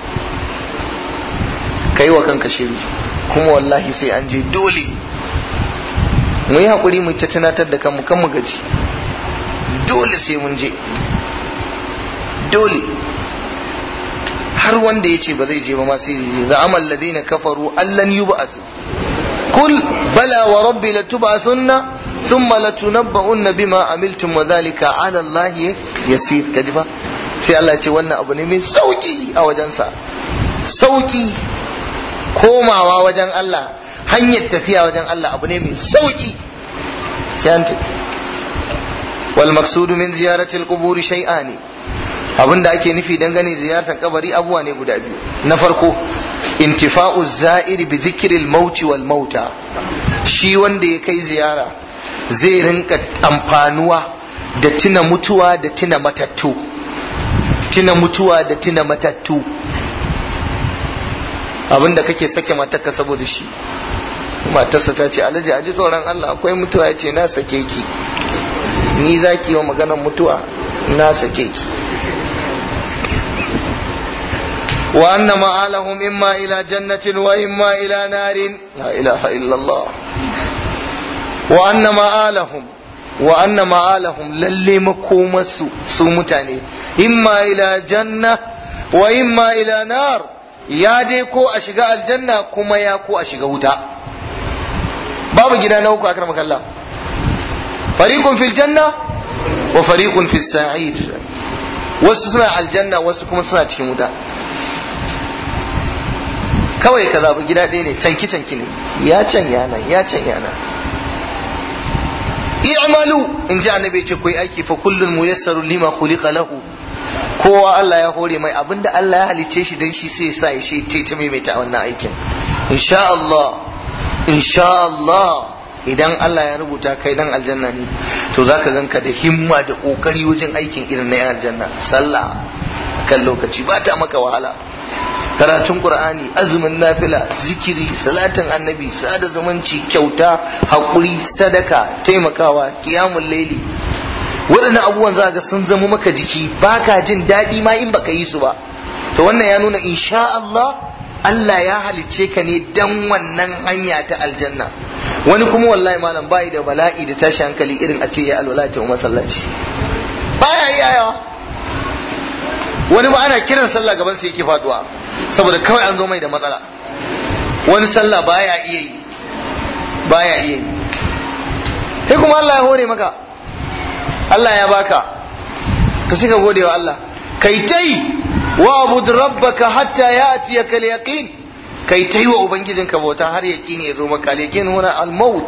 ka yi wa kanka shiri kuma wallahi sai an je dole mu yi haƙuri mu ta tunatar da kanmu kan mu gaji dole sai mun je dole har wanda ya ce ba zai je ba ma sai je za'amal ladina kafaru allan yub'ath kul bala wa rabbi latub'athunna thumma latunabba'unna bima amiltum wa dhalika 'ala allahi yasir kaji fa sai Allah ce wannan abu ne mai sauki a wajensa sauki komawa wajen Allah hanyar tafiya wajen Allah abu ne mai sauki sai an tafi wal maqsudu min ziyarati al-qubur shay'ani abinda ake nufi dangane ziyartar kabari abuwa ne guda biyu na farko intifa'u za'ir bi dhikri al-maut wal mauta shi wanda ya kai ziyara zai rinka amfanuwa da tuna mutuwa da tuna matattu tuna mutuwa da tuna matattu abinda kake sake matarka saboda shi matarsa ta ce alhaji a ji tsoron Allah akwai mutuwa ya ce na sake ki ni za ki yi wa maganar mutuwa na sake ki wa anna ma'alahum imma ila jannatin wa imma ila narin la ilaha illallah wa anna ma'alahum wa anna ma'alahum lalle makomarsu su mutane imma ila janna wa imma ila nar ya dai ko a shiga aljanna kuma ya ko a shiga wuta babu gida na uku akramaka Allah fariqun fil janna wa fariqun fis sa'ir wasu suna aljanna wasu kuma suna cikin wuta kawai ka zaɓi gida ɗaya ne canki canki ne ya can yana ya can yana i'malu in ji annabi ce ku yi aiki fa kullun muyassaru lima khuliqa lahu kowa Allah ya hore mai abinda Allah ya halice shi dan shi sai sa ya shi ta maimaita wannan aikin insha Allah insha Allah idan Allah ya rubuta kai dan aljanna ne to zaka ganka da himma da kokari wajen aikin irin na aljanna sallah kan lokaci ba ta maka wahala karatun qur'ani azumin nafila zikiri salatin annabi sada zumunci kyauta hakuri sadaka taimakawa qiyamul laili waɗannan abubuwan za ga sun zama maka jiki baka jin daɗi ma in baka yi su ba to wannan ya nuna insha Allah Allah ya halicce ka ne dan wannan hanya ta aljanna wani kuma wallahi malam bai da bala'i da tashi hankali irin a ce ya alwala ta masallaci baya iyawa wani ba ana kiran sallah gaban sa yake faduwa saboda kawai an zo mai da matsala wani sallah baya iya yi baya iya yi sai kuma Allah ya hore maka Allah ya baka ka suka gode wa Allah kai tai wa abud rabbaka hatta ya'tiyaka al-yaqin kai tai wa ubangijinka bauta har yaqini ya zo maka al-yaqin huna al-maut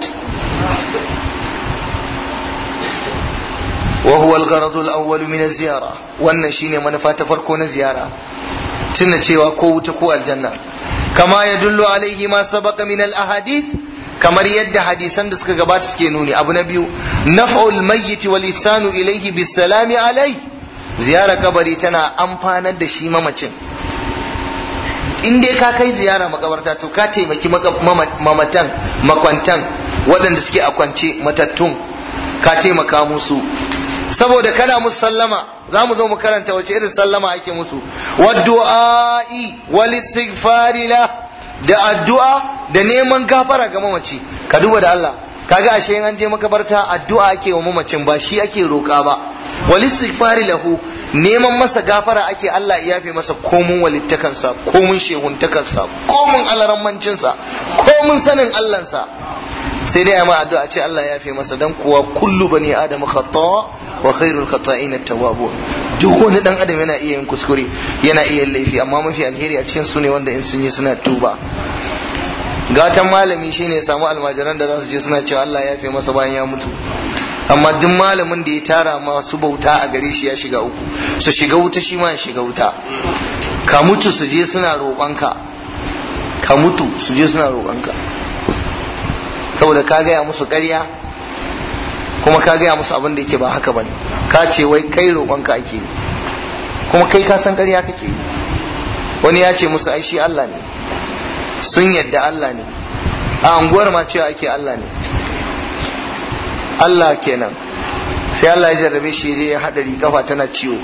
wa huwa al-gharad al-awwal min az-ziyara wannan shine manufa ta farko na ziyara tuna cewa ko wuta ko aljanna kama yadullu alaihi ma sabaqa min al-ahadith kamar yadda hadisan da suka gabata suke nuni abu na biyu naf'ul mayyit wal isanu ilayhi bisalami alai ziyara kabari tana amfanar da shi mamacin in dai ka kai ziyara makabarta to ka taimaki mamatan makwantan waɗanda suke a kwance matattun ka taimaka musu saboda kana musu sallama za mu zo mu karanta wace irin sallama ake musu waddu'a'i wal istighfari la da addu'a da neman gafara ga mamaci ka duba da Allah kaga ashe in an je makabarta addu'a ake wa mamacin ba shi ake roƙa ba wal istighfari lahu neman masa gafara ake Allah ya yafe masa komun walittakansa komun shehuntakansa komun alarammancinsa komun sanin Allahnsa sai dai ma addu'a ce Allah ya yafe masa dan kuwa kullu bani adam khata wa khairul khata'in at-tawwabun duk wani dan adam yana iya yin kuskure yana iya yin laifi amma mafi alheri a cikin su ne wanda in sun yi suna tuba gatan malami shine ya samu almajiran da za su je suna cewa Allah ya yafe masa bayan ya mutu amma duk malamin da ya tara masu bauta a gare shi ya shiga uku su shiga wuta shi ma ya shiga wuta ka mutu su je suna roƙonka ka mutu su je suna roƙonka saboda ka gaya musu ƙarya kuma ka gaya musu abin da yake ba haka bane ka ce wai kai roƙonka ake yi kuma kai ka san ƙarya kake yi wani ya ce musu ai shi Allah ne sun yadda Allah ne a anguwar ma cewa ake Allah ne Allah kenan sai Allah ya jarrabe shi je ya hadari kafa tana ciwo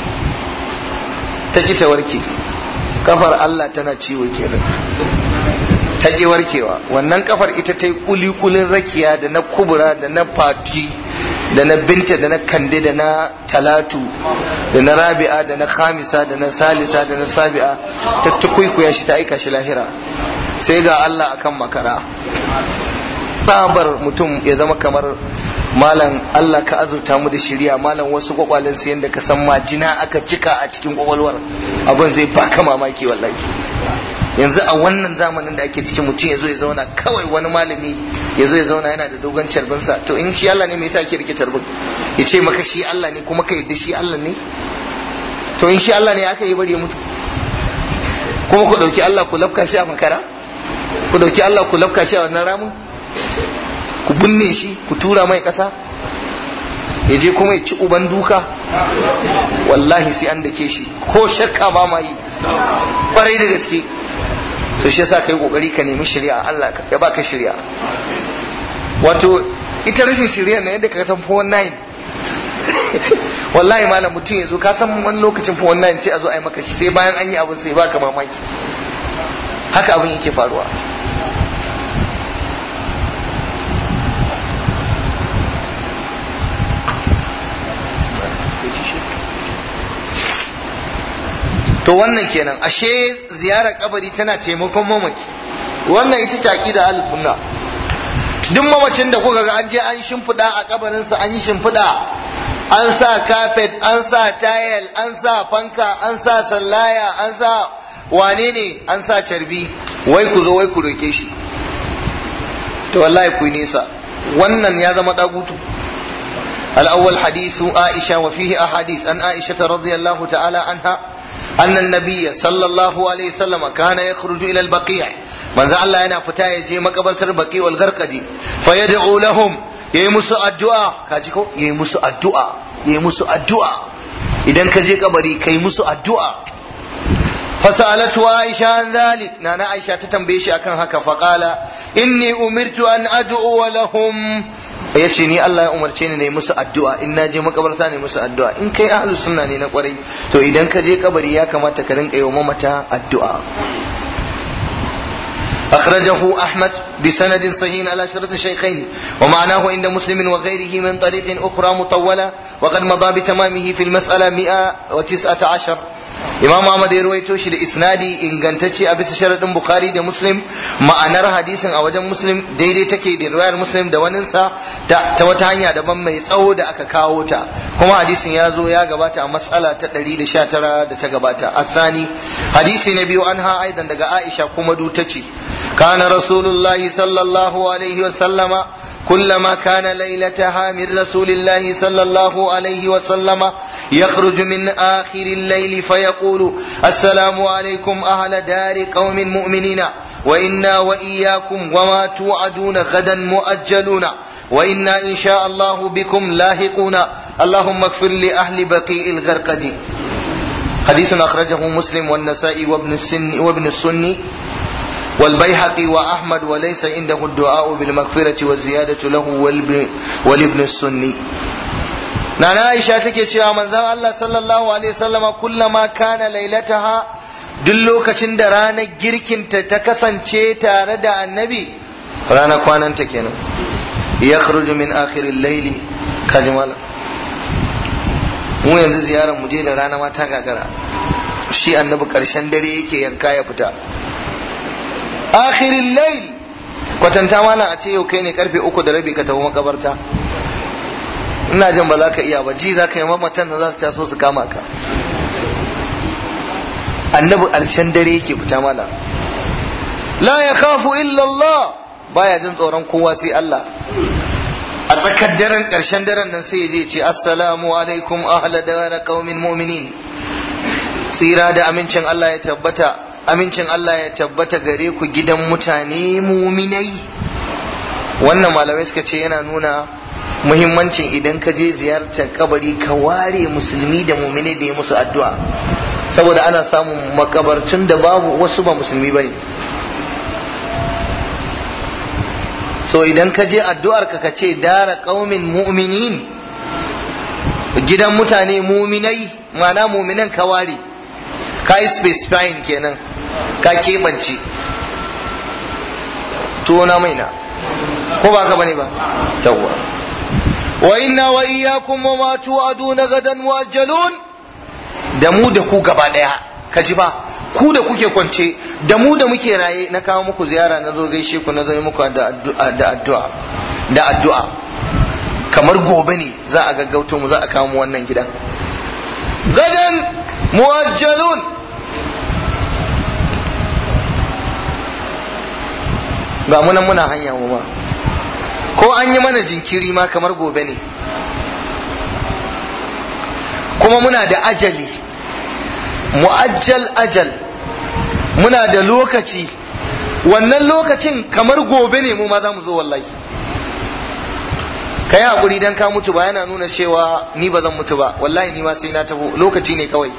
ta ki ta warke kafar Allah tana ciwo kenan ta ki warkewa wannan kafar ita ta yi kulikulin rakiya da na kubura da na fati da na binta da na kande da na talatu da na rabi'a da na khamisa da na salisa da na sabi'a ta tukuikuya shi ta aika shi lahira sai ga Allah akan makara tsabar mutum ya zama kamar malam Allah ka azurta mu da shirya malam wasu kwakwalen su yadda ka san majina aka cika a cikin kwakwalwar abin zai baka mamaki wallahi yanzu a wannan zamanin da ake cikin mutum ya zo ya zauna kawai wani malami ya zo ya zauna yana da dogon carbinsa to in shi Allah ne me yasa ake rike carbin ya ce maka shi Allah ne kuma ka yadda shi Allah ne to in shi Allah ne aka yi bari ya mutu kuma ku dauki Allah ku lafka shi a makara ku dauki Allah ku lafka shi a wannan ramin ku binne shi ku tura mai ƙasa ya je kuma ya ci uban duka wallahi sai an dake shi ko shakka ba ma yi ƙwarai da gaske so shi yasa kai kokari ka nemi shari'a Allah ya baka shari'a wato ita rashin shari'a na yadda ka san 419 wallahi malam mutum ya zo ka san wani lokacin 419 sai a zo a yi maka shi sai bayan an yi abin sai baka mamaki haka abin yake faruwa to wannan kenan ashe ziyarar kabari tana taimakon mamaki wannan ita ce aqida al-sunna duk mamacin da kuka ga an je an shimfiɗa a kabarin sa an yi shimfiɗa an sa carpet an sa tile an sa fanka an sa sallaya an sa wane ne an sa carbi wai ku zo wai ku roke shi to wallahi ku nisa wannan ya zama dagutu الأول حديث عائشة وفيه أحاديث عن عائشة رضي الله تعالى عنها أن النبي صلى الله عليه وسلم كان يخرج إلى البقيع من ذا الله أنا فتا يجي مقبرة البقيع والغرقدي فيدعو لهم يمس الدعاء كاجيكو يمس الدعاء يمس الدعاء إذا كجي قبري كي يمس الدعاء فسألته عائشة عن ذلك نانا عائشة تتنبيش أكن هكا فقال إني أمرت أن أدعو لهم ya ce ni Allah ya umarce ni ne musu addu'a in na je makabarta ne musu addu'a in kai ahlus sunna ne na kwarai to idan ka je kabari ya kamata ka rinka yi wa mamata addu'a أخرجه أحمد بسند صحيح على شرط الشيخين ومعناه عند مسلم وغيره من طريق أخرى مطولة وقد مضى بتمامه في المسألة 119 imam Ahmad ya ruwaito shi da isnadi ingantacce a bisa sharadin Bukhari da Muslim ma'anar hadisin a wajen Muslim daidai take da riwayar Muslim da waninsa ta, ta wata hanya daban mai tsawo da aka kawo ta kuma hadisin ya zo ya gabata a matsala ta 119 da ta gabata asani hadisi na biyu anha aidan daga Aisha kuma du tace kana rasulullahi sallallahu alaihi wa sallama كلما كان ليلتها من رسول الله صلى الله عليه وسلم يخرج من آخر الليل فيقول السلام عليكم أهل دار قوم مؤمنين وإنا وإياكم وما توعدون غدا مؤجلون وإنا إن شاء الله بكم لاحقون اللهم اغفر لأهل بقيء الغرقد حديث أخرجه مسلم والنسائي وابن السن وابن السني والبيهقي وأحمد وليس عنده الدعاء بالمغفرة والزيادة له والابن السني نانا عائشة take cewa manzon Allah sallallahu alaihi wasallama kullama kana lailataha duk lokacin da ranar girkinta ta kasance tare da annabi ranar kwananta kenan ya min akhirin laili kajimala mu yanzu ziyarar mu je da rana ma ta gagara shi annabi karshen dare yake yanka ya fita akhirin lail kwatanta mana a ce yau kai ne karfe uku da rabi ka tafi makabarta ina jin ba za ka iya ba ji za ka yi mamatan da za su taso su kama ka annabi ƙarshen dare yake fita mana la ya khafu illa Allah baya jin tsoron kowa sai Allah a tsakar daren ƙarshen daren nan sai ya ce assalamu alaikum ahla dara qaumin mu'minin tsira da amincin Allah ya tabbata amincin Allah ya tabbata gare ku gidan mutane muminai wannan malamai suka ce yana nuna muhimmancin idan ka je ziyartar kabari ka ware musulmi da muminai da ya musu addu'a saboda ana samun makabartun da babu wasu ba musulmi bane so idan ka je addu'ar ka ce dara qaumin mu'minin gidan mutane muminai ma'ana muminan ka ware ka yi specifying kenan ka keɓance tona mai na ko ba ka bane ba yawwa wa inna wa iyyakum wa ma tu'aduna gadan muajjalun da mu da ku gaba daya ka ji ba ku da kuke kwance da mu da muke raye na kawo muku ziyara na zo gaishe ku na zo muku da addu'a da addu'a kamar gobe ne za a gaggauto mu za a kawo mu wannan gidan gadan muajjalun ga munan muna hanya mu ma ko an yi mana jinkiri ma kamar gobe ne kuma muna da ajali mu'ajjal ajal muna da lokaci wannan lokacin kamar gobe ne mu ma za mu zo wallahi ka yi haƙuri don ka mutu ba yana nuna cewa ni ba zan mutu ba wallahi ni ma sai na taho lokaci ne kawai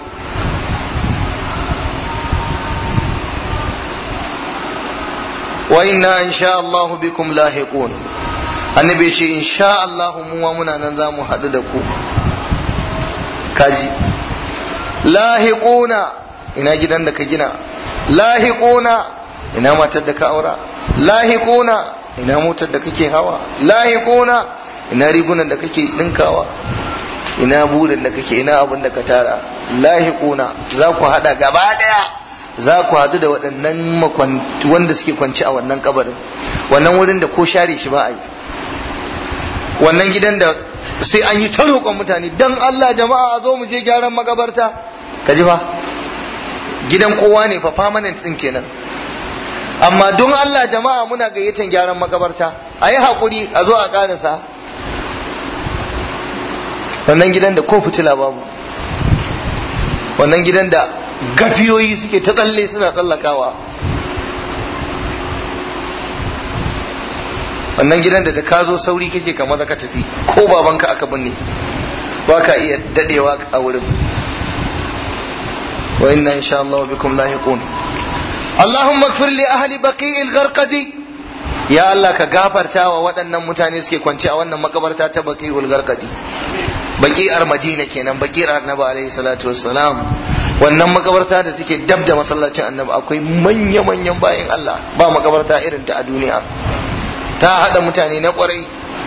wa inna in sha Allah bikum lahiqun annabi ce in sha Allah mu ma muna nan za mu haɗu da ku kaji lahiquna ina gidan da ka gina lahiquna ina matar da ka aura lahiquna ina motar da kake hawa lahiquna ina rigunan da kake dinkawa ina burin da kake ina abin da ka tara lahiquna za ku hada gaba daya za ku hadu da waɗannan wanda suke kwanci a wannan kabarin wannan wurin da ko share shi ba a yi wannan gidan da sai an yi ta roƙon mutane dan Allah jama'a a zo mu je gyaran magabarta ka ji fa gidan kowa ne fa permanent din kenan amma don Allah jama'a muna gayyatan gyaran magabarta a yi haƙuri a zo a ƙarasa wannan gidan da ko fitila babu wannan gidan da gafiyoyi suke ta tsalle suna tsallakawa wannan gidan da da ka zo sauri kake ka maza ka tafi ko babanka aka binne ba ka iya dadewa a wurin wa inna insha Allah bikum lahiqun Allahumma ighfir li ahli baqi'il gharqadi ya Allah ka gafarta wa waɗannan mutane suke kwance a wannan makabarta ta baqi'ul gharqadi baqi'ar Madina kenan baqi'ar Annabi alaihi salatu wassalam wannan makabarta da take dab da masallacin Annabi akwai manya manyan bayin Allah ba makabarta irin ta a duniya ta hada mutane na kwarai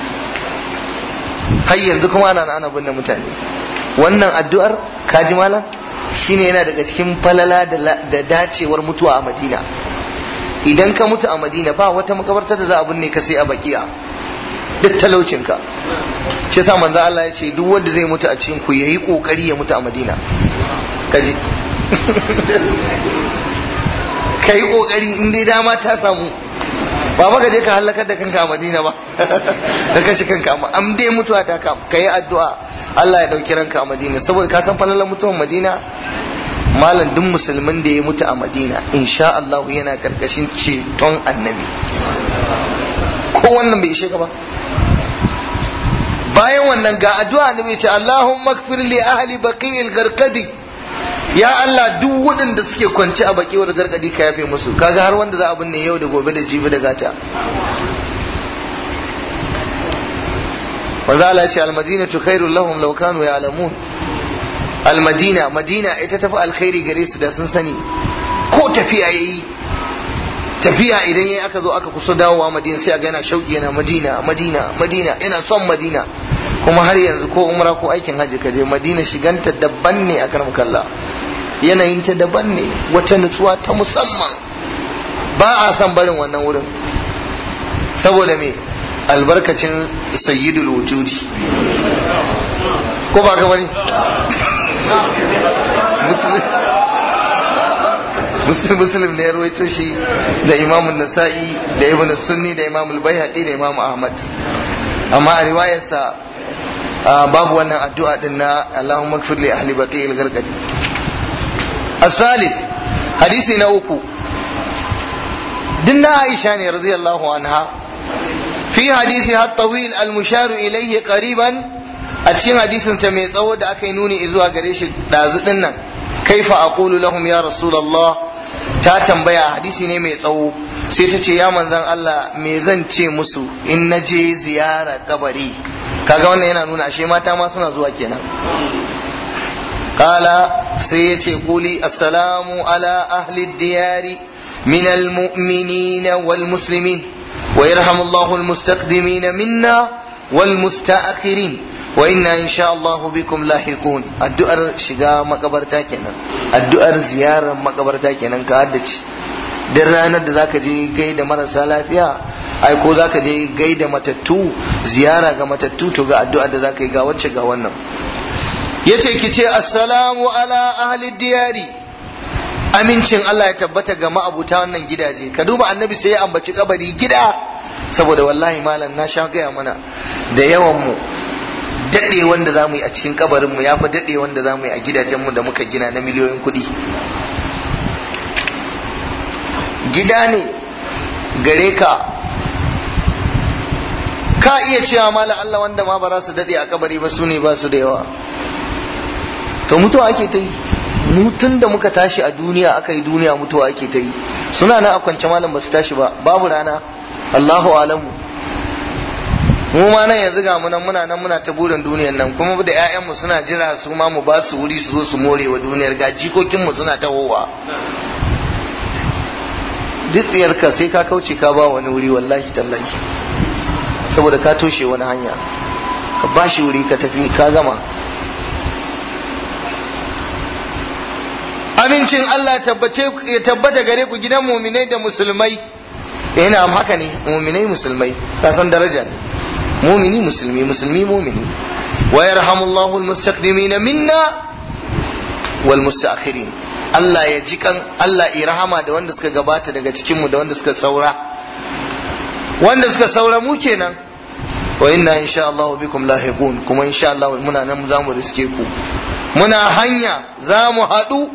har yanzu kuma ana ana binne mutane wannan addu'ar kaji malam shine yana daga cikin falala da dacewar mutuwa a madina idan ka mutu a madina ba wata makabarta da za a binne ka sai a bakiya duk talaucinka shi yasa manzo Allah ya ce duk wanda zai mutu a cikin ku yayi kokari ya mutu a madina kaji kai kokari in dai dama ta samu ba maka je ka halakar da kanka a madina ba da kashe kanka amma am dai mutuwa ta ka ka yi addu'a Allah ya dauki ranka a madina saboda ka san falalar mutuwan madina malam duk musulmin da ya mutu a madina insha Allah yana karkashin ceton annabi ko wannan bai ishe ka ba bayan wannan ga addu'a annabi ya ce Allahumma ighfir li ahli baqi'il garqadi ya Allah duk waɗanda suke kwance a baki wadda gargadi ka yafe musu kaga har wanda za a binne yau da gobe da jibi da gata wanda Allah ce almadinatu khairul lahum law kanu ya'lamun almadina madina ita tafi alkhairi gare su da sun sani ko tafiya yayi tafiya idan yayi aka zo aka kusa dawowa madina sai a ga yana shauki yana madina madina madina yana son madina kuma har yanzu ko umra ko aikin hajji ka je madina shiganta daban ne a karmakalla yanayin ta daban ne wata nutsuwa ta musamman ba a san barin wannan wurin saboda me albarkacin sayyidul wujudi ko ba ka bane muslim muslim ne ya rawaito shi da imamun nasa'i da ibn sunni da imamul bayhaqi da imam ahmad amma a riwayarsa babu wannan addu'a din na Allahumma gfir li ahli baqi al-gargadi الثالث حديث نوكو دنا عائشة رضي الله عنها في حديثها الطويل المشار إليه قريبا أتشين حديث تميت أود أكينوني إذوا قريش دازدنا كيف أقول لهم يا رسول الله ta tambaya hadisi ne mai tsawo sai ta ce ya manzan Allah me zan ce musu in na je ziyara kabari kaga wannan yana nuna ashe mata ma suna zuwa kenan قال سيتي قولي السلام على أهل الديار من المؤمنين والمسلمين ويرحم الله المستقدمين منا والمستأخرين وإنا إن شاء الله بكم لاحقون الدؤر شقا مقبرتا كنا الدؤر زيارة مقبرتا كنا كادتش duk ranar da zaka je gaida marasa lafiya ai ko zaka je gaida matattu ziyara ga matattu to ga addu'a da zaka yi ga wacce ga wannan yace ki ce assalamu ala ahli diyari amincin Allah ya tabbata ga ma'abuta wannan gidaje ka duba annabi sai ya ambaci kabari gida saboda wallahi malam na sha gaya mana da yawan mu daɗe wanda za mu yi a cikin kabarin mu ya fi daɗe wanda za mu yi a gidajen mu da muka gina na miliyoyin kuɗi gida ne gare ka ka iya cewa mala Allah wanda ma ba za su daɗe a kabari ba su ne ba su da yawa to mutuwa ake ta yi mutun da muka tashi a duniya aka yi duniya mutuwa ake ta yi suna nan a kwance malam ba su tashi ba babu rana Allahu alamu mu ma nan yanzu ga mu nan muna nan muna ta burin duniyar nan kuma da ƴaƴanmu suna jira su ma mu ba su wuri su zo su more wa duniyar ga jikokin mu suna tahowa duk tsiyarka sai ka kauce ka ba wani wuri wallahi tallahi saboda ka toshe wani hanya ka ba shi wuri ka tafi ka gama amincin Allah ya tabbata gare ku gidan muminai da musulmai yana am haka ne muminai musulmai ka san daraja ne mumini musulmi musulmi mumini wa yarhamullahu almustaqdimin minna wal mustaakhirin Allah ya ji kan Allah ya rahama da wanda suka gabata daga cikin mu da wanda suka saura wanda suka saura mu kenan wa inna insha Allah bikum lahiqun kuma insha Allah muna nan za mu riske ku muna hanya za mu haɗu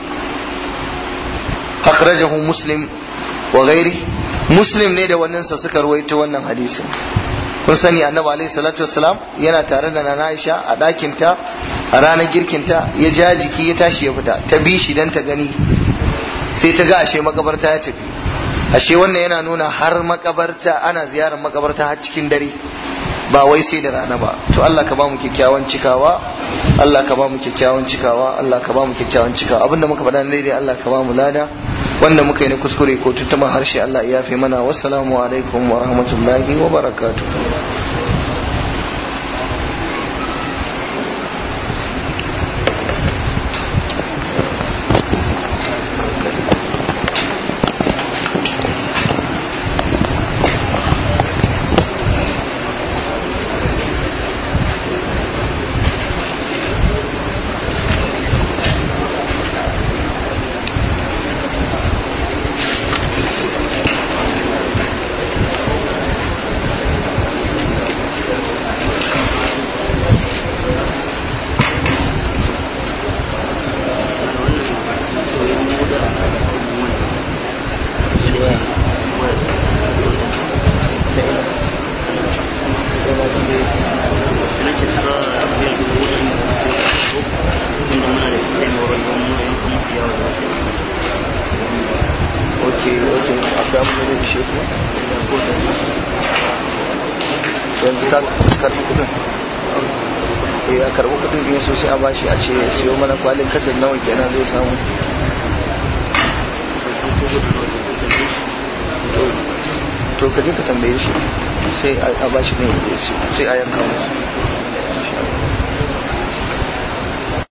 akhrajahu muslim wa ghairi muslim ne da wannan sa suka ruwaito wannan hadisin kun sani annabi alaihi salatu wassalam yana tare da nana Aisha a ɗakin ta a ranar girkin ta ya ja jiki ya tashi ya fita ta bi shi dan ta gani sai ta ga ashe makabarta ya tafi ashe wannan yana nuna har makabarta ana ziyarar makabarta har cikin dare ba wai sai da rana ba to Allah ka ba mu kyakkyawan cikawa Allah ka ba mu kyakkyawan cikawa Allah ka ba mu kyakkyawan cikawa abinda muka faɗa ne dai Allah ka ba mu lada wanda muka yi na kuskure ko tuttuma harshe Allah ya fi mana wassalamu alaikum wa rahmatullahi wa barakatuh yanzu ka karbi kudin ya karbi kudin in so sai a bashi a ce siyo mana kwalin kasar nawa kenan zai samu to ka je ka tambaye shi sai a bashi ne sai a yanka musu